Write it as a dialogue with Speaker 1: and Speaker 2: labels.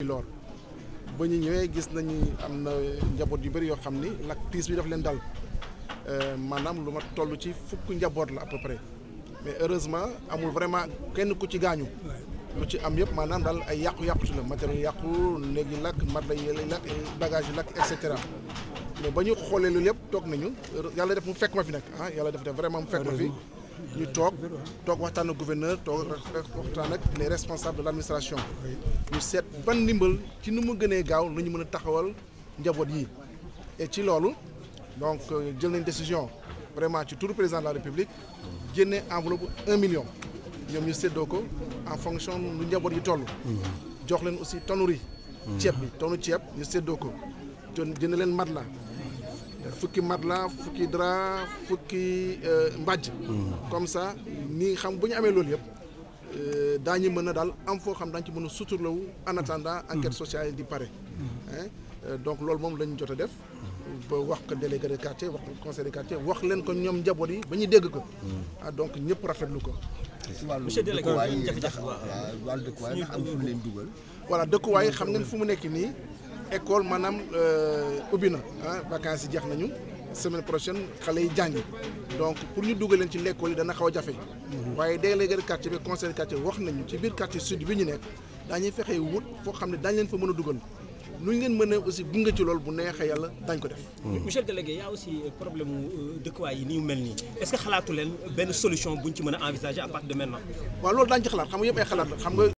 Speaker 1: lool ba ñu ñëwee gis nañu am na njaboot yu bëri yoo xam ni lakk tiis bi daf leen dal maanaam lu ma toll ci fukk njaboot la à peu près mais heureusement amul vraiment kenn ku ci gaañu lu ci am yëpp maanaam daal ay yàqu-yàqu ci la matériel yàqu néeg yi lakk matelas yi lakk bagage yi lakk et cetera mais ba ñu xoolee loolu yëpp toog nañu yàlla def mu fekk ma fi nag ah yàlla def def vraiment mu fekk ma fi ñu toog toog waxtaan ak gouverneur toog waxtaan ak les responsables de l' administration ñu seet ban ndimbal ci nu mu gënee gaaw la ñu mën a taxawal njaboot yi et ci loolu donc jël nañ décision vraiment ci turu président de la république génne enveloppe un million ñoom ñu séddoo ko en fonction lu njaboot yi toll. jox leen aussi tonnu riz. ceeb bi tonnu ceeb ñu séddoo ko jënd leen matelas fukki matelas fukki drap fukki mbàjj. comme ça nii xam bu ñu amee loolu yëpp daañu mën a daal am foo xam daañu ci mën a suturlawu en attendant enquête sociale di pare. donc loolu moom lañ jot a def. ba wax ko délégué de quartier wax ko conseil de quartier wax leen ko ñoom njaboot yi ba ñu dégg ko. ah donc ñëpp rafetlu ko.
Speaker 2: monsieur délégué
Speaker 3: jafe-jafe wàllu dëkkuwaay ndax am fu leen dugal.
Speaker 1: voilà dëkkuwaay xam ngeen fu mu nekk nii école maanaam ubbi na ah vacances yi jeex nañu semaine prochaine xale yi jàngi donc pour ñu dugal leen ci l'école yi dana xaw a jafe. waaye délégué de quartier bi conseil de quartier wax nañu ci biir quartier sud bi ñu nekk daañuy fexe wut foo xam ne daañu leen fa mën a dugal. nu ñu leen mën a aussi gunge ci loolu bu neexee yàlla dañ ko def.
Speaker 2: monsieur le délégué y a aussi problème mu dëkkuwaay yi ni mu mel nii est-ce que xalaatu leen benn solution buñ ci mën a envisager à partir de maintenant.
Speaker 1: waaw loolu daañu ci xalaat xam nga yëpp ay xalaat la xam nga.